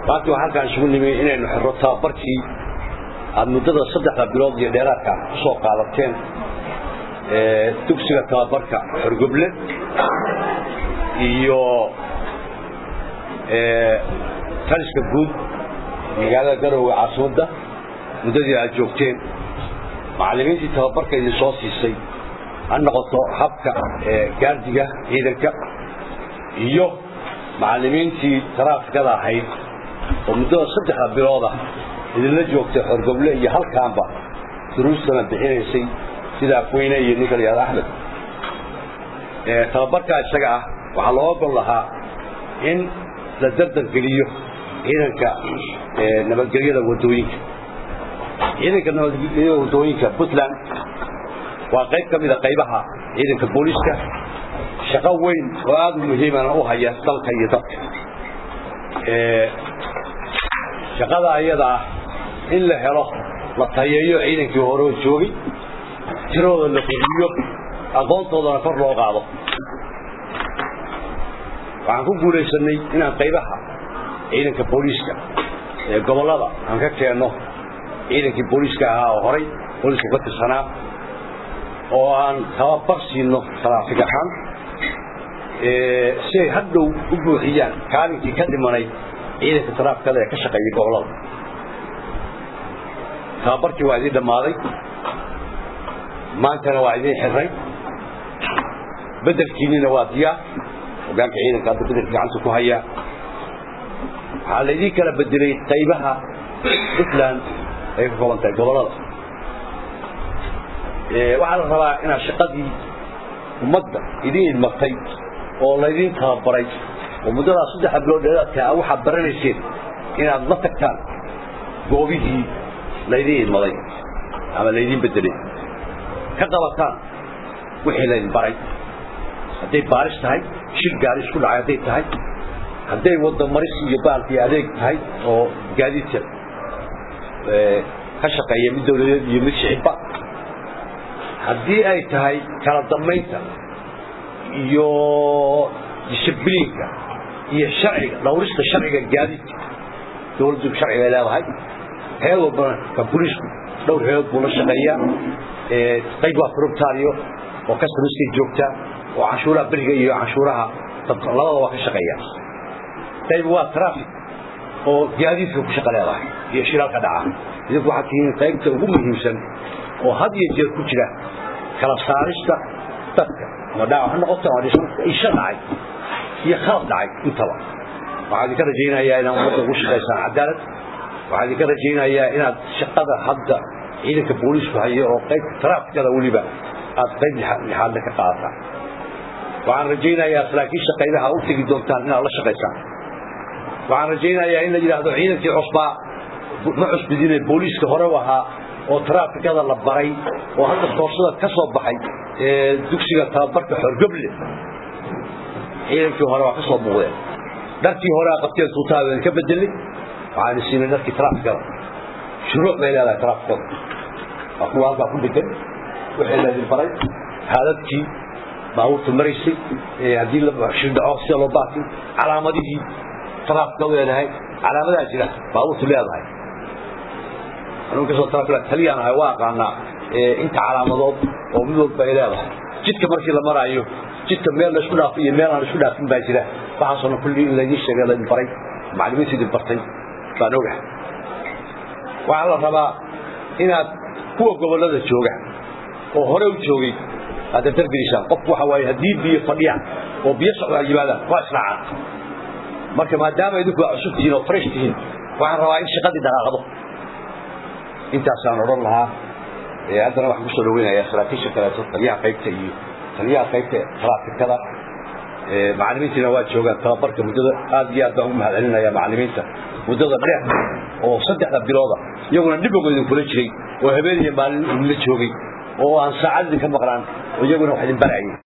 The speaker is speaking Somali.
maanta waxaa halkaan isugu nimi inaynu xirro tababarkii aada muddada saddexda bilood iyo dheeraadka ku soo qaadateen dugsiga tababarka xorgoble iyo taliska guud magaalada garowe caasimadda muddadii aad joogteen macallimiintii tababarka idin soo siisay ha noqoto habka gaardiga ciidanka iyo macallimiintii taraafikada ahayd oo muddada saddexda bilooda idinla joogtay xorgoble iyo halkaanba duruustana bixinaysay sida afweyne iyo ninka la yihahdo axmed tababarkaa isaga ah waxaa loo ogol lahaa in la dardargeliyo ciidanka nabadgelyada wadooyinka ciidanka nabadgelyada wadooyinka puntland waa qayb ka mida qaybaha ciidanka booliiska shaqo weyn oo aada u muhiimana u haya dalka iyo dadka shaqada ayada ah in la helo la tayeeyo ciidankii hore oo joogay tirooda la koriyo aqoontoodana kor loo qaado waxaan ku guulaysanay inaan qaybaha ciidanka booliiska ee gobollada aan ka keenno ciidankii booliiska ahaa oo horay booliiska ka tirsanaa oo aan tababar siino taraafig ahaan si ay hadhow u buuxiyaan kaalinkii ka dhimanay ciidanka taraafikada ee ka shaqeeyay gobollada tababarkii waa idiin dhammaaday maantana waa idiin xirray bedelkiinina waa diyaar hogaanka ciidanka hadda bedelka gacanta ku haya waxaa laydiin kala bedelay qaybaha puntland ay ka kooban tahay gobollada waxaa la rabaa inaad shaqadii ummadda idiin idmatay oo laydiin tababaray oo muddadaas saddexa bilood dheeraadka a waxaad baranayseen inaad la tagtaan goobihii laydiin idmaday ama laydiin bedelay ka qabataan wixii laydin baray hadday baaris tahay shir gaari isku dhacay hadday tahay hadday wadda maris iyo baalkii adeeg tahay oo gaadiidka ka shaqeeya mid dawladeed iyo mid shicibba haddii ay tahay kala dambaynta iyo dishibliinka iyo sharciga dhawrista sharciga gaadiidka dawladdu sharciga ay leedahay heed walbana ka boliisku dhowr heedood buu la shaqeeyaa qayb waa corubtario oo customerskay joogtaa oo canshuuraha beriga iyo canshuuraha labada waa ka shaqeeya qayb waa traffic oo gaadiidka ku shaqo leedahay iyo shiraalka dhaca idinku waxaad tihiin qaybta ugu muhiimsan oo had iyo jeer ku jira kala saarista dadka ama dhaawac ha noqoto ama isha dhacay iyo khalad dhacay intaba waxaa idinka rajaynayaa inaad ummadda ugu shaqaysaan cadaalad waxaa idinka rajaynayaa inaad shaqada hadda ciidanka booliisku hayo oo qaybta taraafikada weliba aad qayb lixaadna ka qaadataan waxaan rajaynayaa saraakiisha qaybaha u tegi doontaan inaad la shaqaysaan waxaan rajaynayaa in la yidhaahdo ciidankii cusbaa ma cusbidine booliiska hore u ahaa oo taraafikada la baray oo hadda koorsada ka soo baxay ee dugsiga tababarka xorgoble ciidankii hore waa ka soo muuqdeen dharkii hore a qabteen tuutaada ka bedelay waxaan siinay dharkii taraafikada shuruuc bay leedahay taraafikada waa kuwa halkaa ku dhegan wixii laydin baray haadadkii baabuurta maraysay haddii shildhaco sida loo baaki calaamadihii taraafikadu leedahay calaamadaa jira baabuurtu leedahay anugu kasoo tarafila taliyaan ahay waa aqaanaa inta calaamadood oo mid walba ay leedahay jidka markii la maraayo jidka meel la isku dhaafo iyo meel aan isku dhaafin baa jira waxaasoo kulli in laydin sheegay laydin baray macallimiinta idin bartay baan ogahay waxaa la rabaa inaad kuwa gobollada jooga oo hore u joogay aad dardargelisaan qofku waxa waaye haddii biyo fadhiyaan oo biyo socdaan yimaadaan waa israacaan marka maadaama idinku aa cusub tihiin oo fresh tihiin waxaan rabaa in shaqadii dhaqaaqdo intaasaan odhan lahaa haddana waxaan kusoo dhaweynayaa saraakiisha kaleeto taliyaha qaybta iyo taliyaha qaybta taraafikada macallimiintiina waa joogaan tababarka muddada aad iyo aad baan ugu mahad celinaya macallimiinta muddada dheer oo saddexda bilooda iyaguna dhibowga idinkula jiray oo habeen iyo maalin idinla joogay oo aan saacad idinka maqlaan oo iyaguna wax idin barayay